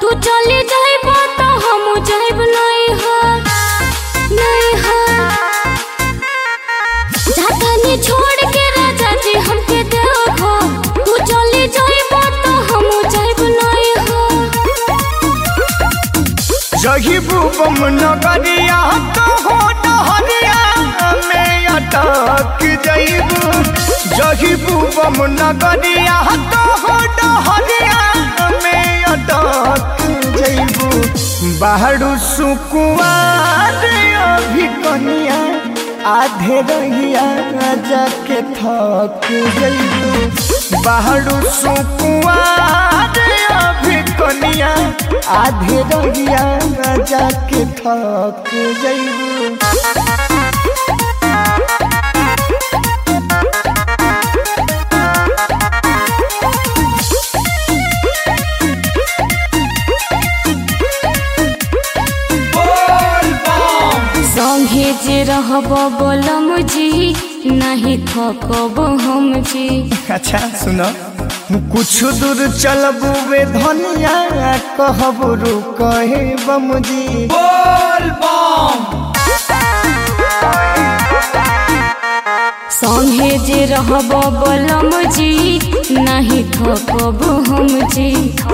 तू चली जाइब तो हम जाइब नहीं हो नहीं हो जातानी छोड़ के राजा जी हमके देखो तू चली जाइब तो हम जाइब नहीं हो जही भूबम नगरिया तो हो डहरिया में अटक जइबू जही भूबम नगरिया तो हो डहरिया में अटक जइबू बाहरु सुकुआर अभी कनिया आधे रहिया जाके थक जइबू बाहरु सुकुआर अभी कनिया आधे रहिया जाके थक जइबू संगे जे रहब बोलम जी नहीं थकब हम जी अच्छा सुनो कुछ दूर चलबू वे धनिया कहब रुकहे बमजी संगे जे रहब बोलम जी नहीं थकब हम जी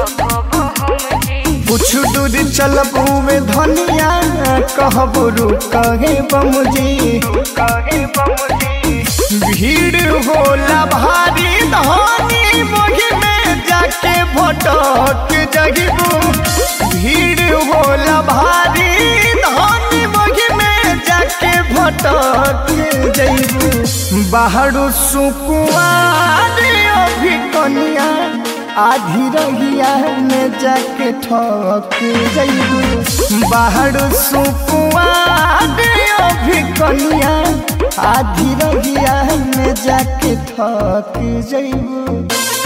कुछ दूर चलबू वे धनिया कहब रुकहे बमजी भीड़ होला भारी धनी मोही में जाके भटक जगिबू भीड़ होला भारी धनी मोही में जाके भटक जइबू बाहरु सुकुआर अभी कनिया आधी रहिया में जाके ठक जइबू बाहरु सुकुआर अभी कनिया आधी रहिया में जाके थक जइबू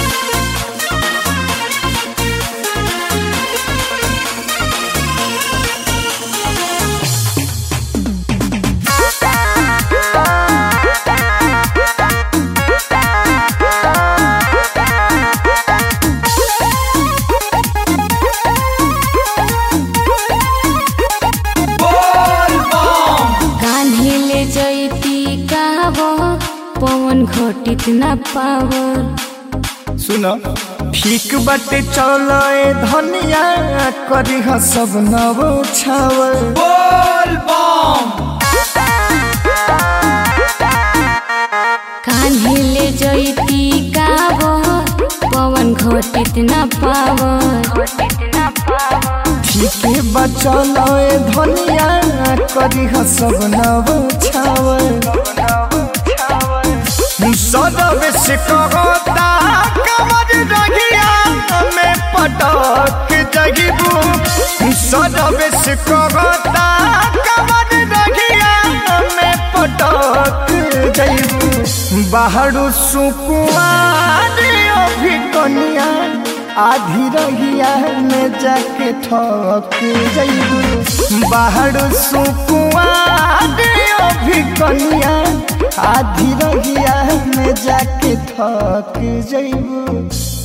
कान्हे ले जैती काबो पवन घटित न पावर सुन ठीक बाटे चल धनिया करी सब नव छावर कान्हे ले जैती काबो पवन घटित न पावर ठीक बचल धनिया करी सब नव छावर सदब से कहता कमर रहिया में पटक जगिबू सदब से कहता कमर रहिया में पटक जइबू बाहरु सुकुआर अभी कनिया आधी रहिया में जाके ठक जइबू बाहरु सुकुआर अभी कनिया आधी रहिया में जाके थक जइबू